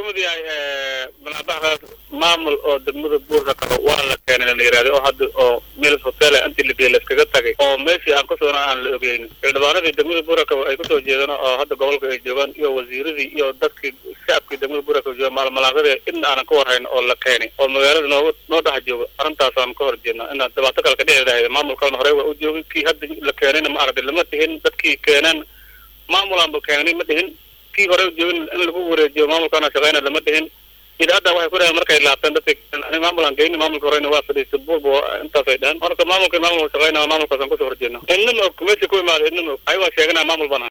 kumid yahay banaabaxaas maamul oo degmada buurka qabo waa la keenay la yihahda oo hadda oo meel hotel inti lageey layskaga tagay oo meeshii aan kusoona aan la ogeynin xildhibaanadii degmada buurka qabo ay kusoo jeedaan oo hadda gobolka ay joogaan iyo wasiiradii iyo dadkii shacabkii degmada buurka qabo jooga maalmalaaqadii idna aanan ka warhayn oo la keenay oo magaalada nooga noo dhex jooga arrintaasaan ka hor jeednaa inaan dhibaato kale ka dhici lahayd maamul kalena horey waa u joogay kii hadda la keenayna ma aragtay lama dhihin dadkii keeneen maamulaanba keenay ma dhihin kii hore joogin in lagu wareejiyo maamulkaana shaqeyna lama dhihin idaacadda waxay ku dhahen markay laabteen dadka maamulaan geyni maamulka horeyna waa fadhiistay buurba intaasay dhehen marka maamulka maamul shaqeyna maamulkaasaan kusoo horjeedna idnama og meesha ku imaada idnama og ayagaa sheeganaya maamul bana